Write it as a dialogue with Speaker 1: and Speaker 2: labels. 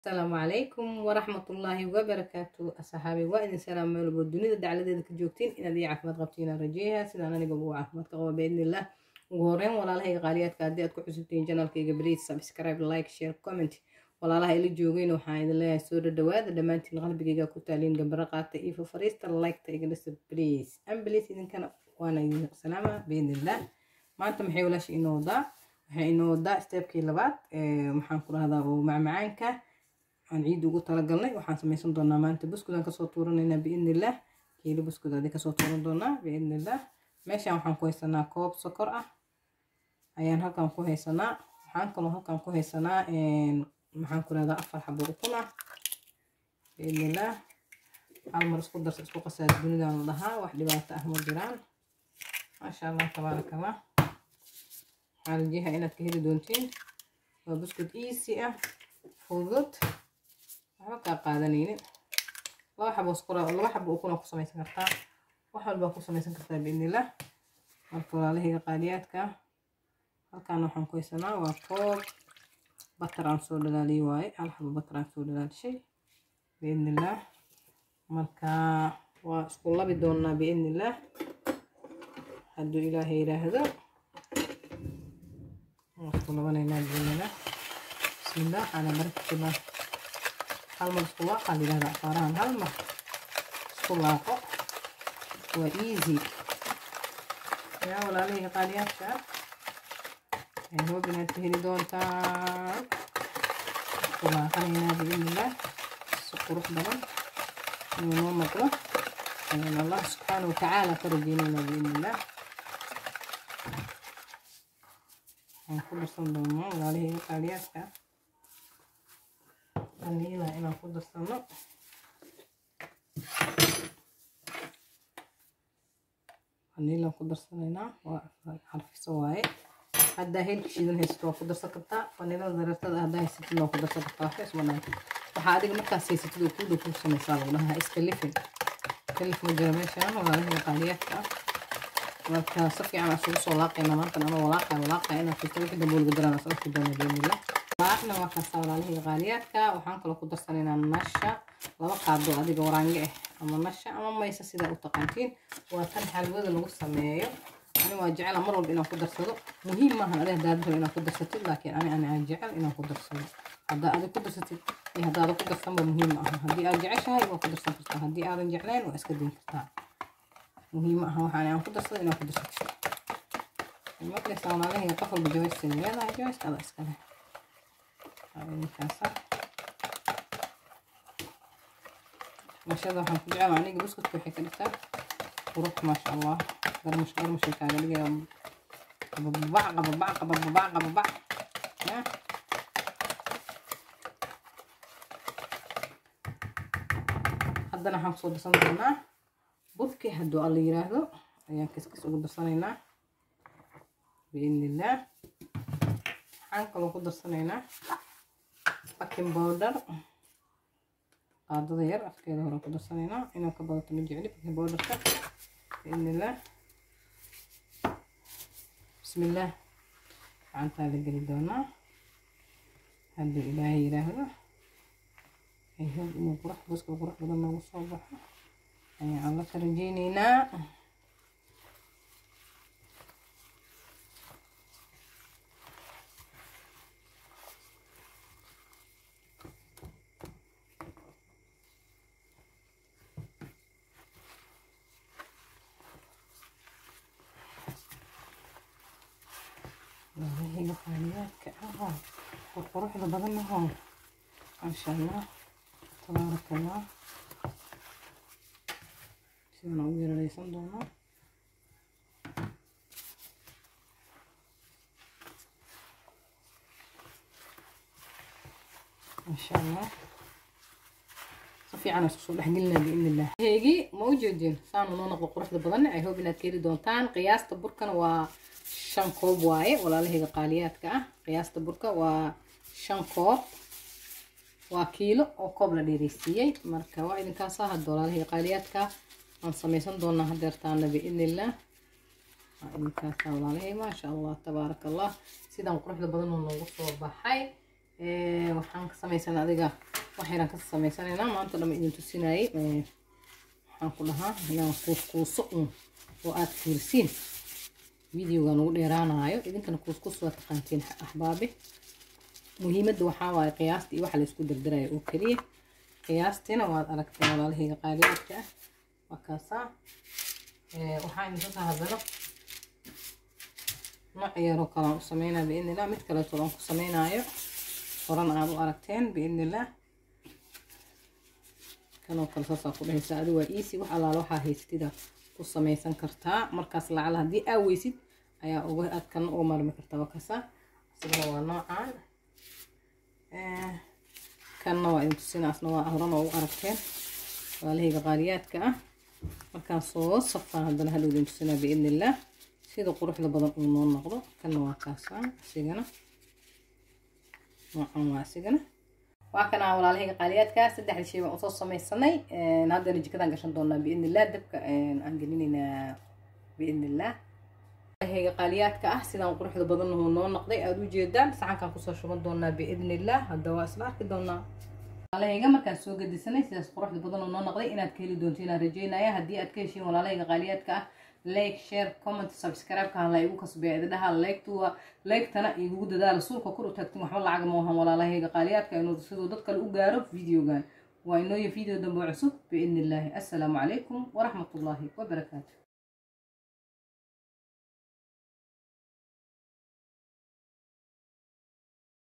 Speaker 1: asalaamu calaykum waraxmatullaahi wabarakaatu asxaabi waa idin salaam meel walbo dunida dacladeeda ka joogtiin inaad ii caafimaad qabtiin aan rajeeyaa sidaan aniga ugu caafimaad qaba biidnillah ugu horeyn walaalahayga qaaliyaadka haddii aad ku cusubtiin janaalkayga please subscribe like share comment walaalaha ila joogeen waxaan idin leeyahay soo dhadhawaada dhammaantiin qalbigayga ku taaliin gambaro qaata iyo fafariista liketa iga dhisa please an please idinkana waana idin salaama biidnillah maanta maxay walaasha inoo wadaa waxay inoo wadaa steebkii labaad maxaan ku rahdaa oo macmacaanka aan ciid ugu talagalnay waxaan samaysan doonaa maanta buskudaan kasoo tuuranaynaa biidnillah kiilo buskud adi kasoo tuuran doonaa biidnillah meeshaan waxaan ku haysanaa koob sokor ah ayaan halkan ku haysanaa waxaan kaloo halkan ku haysanaa maxaan ku rahdaa afar xabo ukun ah biidnillah hal mar isku darsa isku qasaa dunidan la dhahaa wax dhibaato ah ma jiraan maasha allah tabaarakallah waxaan rajeeyaa inaad ka heli doontiin waa buskud easy ah fudud waxba kaa qaadanaynin laba xabo iskura laba xabo ukuna ku samaysan kartaa wax walbaa ku samaysan kartaa biidnillah marka walaalahayga qaaliyaadka halkaan waxaan ku haysanaa waa koob batar aan soo dhalaaliyay waaye hal xabo batar aan soo dhalaalishay biidnillah marka waa isku labi doonaa biidnillah hadduu ilaahay yidhaahdo waa isku labanaynaa biidnillah bismillah waxaana markibaa hal mar isku waaqa la yidhahda afaarahan hal mar isku laaqo waa easy yaa walaalahayga qaaliyaadka ay hoob inaad ka heli doontaan isku laaqanaynaa biidnillah si qurux badan inuu noo noqdo ayaan allah subxaana watacaala ka rajeynaynaa biidnillah waxaan ku darsan doonaa walaalahayga qaaliyaadka vanila inaan ku darsano vanila ku darsanaynaa waa xarfiso waaye haddaa heelka shiidan haysato waa ku darsan kartaa vanilada dareertada haddaa haysatid waa ku darsan kartaa waxba isma dhaan waxaa adiga markaas haysatid oo kuu dhow kuu samaysaa lagu dhahaa iska lifin kalif ma jira meeshaan walaalaha qaaliyaadka ah marka si fiican aan isugu soo laaqayna maantan anoo walaaqaya walaaqaya inaan fisto wixii dambe waliga daraan asala ku doona biidnillah laaqna waa kaasa walaalahayga qaaliyaadka waxaan kaloo ku darsanaynaa nasha laba qaado adiga waraange ah ama nasha ama maysa sidaa u taqaantiin waa tan xalwada lagu sameeyo ani waa jecela mar walba inaan ku darsado muhiim maahan adiga haddaad rabo inaad ku darsatid laakiin ani ani aan jecel inaan ku darsado haddaa adig ku darsatid iyo haddaada ku darsanba muhiim ma aha haddii aad jeceshahay waa ku darsan kartaa haddii aadan jeclayn waa iska dayn kartaa muhiim ma aha waxaan aan ku darsado inaad ku darsatid maqlaysaa walaalahayga qof walba jawaysay leedahay jawayska ada iska leh ninkaasa mashada waxaan ku jecel aniga buskudka waxay ka dhigtaa qurux maasha allah garmash garmashay kaaga dhigaya qababac qababac qababac qababac ya haddana waxaan kusoo darsan doonaa budki hadduu alla yiraahdo ayaan kiskis ugu darsanaynaa biidnillah waxaan kaloo ku darsanaynaa baking powder qaadada yar afkeeda hore ku darsanaynaa inuu ka badato ma jecli baking powderka biidnillah bismillah gacantaa la geli doonaa hadduu ilaahay yiraahdo ay hoob inuu qurux buska qurux badan noogu soo baxo ayaan alla ka rajeyneynaa walaahiga qaaliyaadka ahoo qurquruxda badan ahoo maasha allah tabaaraka allah sidaan ugu yarareysan doonaa maasha allah si fiican isku soo dhexgelinaa biidnillah heegi ma u jeedin saanu noo noqdo quruxda badan ay hope inaad ka heli doontaan qiyaasta burkana waa shan koob waaye walaalahayga qaaliyaadka ah qiyaasta burka waa shan koob waa kiilo oo koob la dheereysiiyey marka waa idinkaasa hadda walaalahayga qaaliyaadka aan samaysan doonaa hadeertaana biidnillah waa idinkaasa walaalahay maasha allah tabaaraka allah sidaan quruxda badan oo noogu soo baxay waxaan ka samaysanaa adiga wax yaraan ka samaysanaynaa maanta dhamma idin tusinayay waxaan ku dhahaa inaan kuuskuuso un oo aad fiirsiin videogan ugu dheeraanayo idinkana kuuskuus waa taqaantiin axbaabi muhiimadda waxaa waaye qiyaasta iyo waxa laysku dardarayo oo keliya qiyaastiina waad aragteen walaalahayga qaaliyaadka ah waa kaasaa waxaa idinka hadalo nooc yaroo kalaan u sameynaya biidnillah mid kaleeto aan ku sameynaayo horan aad u aragteen biidnillah kanoo kale saasaa ku dhehaysaa adi waa easy wax allaala waxaa haystida ku samaysan kartaa markaas lacala haddii aa weysid ayaa uga aad kana uga marmi kartaa waa kaasaa isagana waa noocaan kanna waa idin tusinaasna waa horan oo u aragteen walahayga qaaliyaadka ah markaan soo safaan haddana hadhow idin tusinaa biidnillah sida quruxda badan uu noo noqdo kanna waa kaasaa isigana noocan waa isigana waa kana walaalahayga qaaliyaadka saddexda shay baan usoo samaysanay haddana jikadaan gashan doonaa biidnillah dabka aan gelinaynaa biidnillah walaalahayga qaaliyaadka ah sidaan quruxda badan uu noo noqday aada u jeedaan saxankaan kusoo shuban doonaa biidnillah hadda waa isla arki doonaa walaalahayga markaan soo gedisanay sidaas quruxda badan oo noo noqday inaad ka heli doonto inaan rajeynaya haddii aad ka heshiin walaalahayga qaaliyaadka ah like share comment subscribe-ka hala igu kasbeeya idadhaha like-tuwa like-tana igugu dadaala suulka kor u taagtin waxba lacag ma ahan walaalahayga qaaliyaadka inuu siduu dad kale u gaaro videogan waa inooyo video dambe cusub biidni illaahi assalaamu calaykum waraxmatullaahi wabarakaatu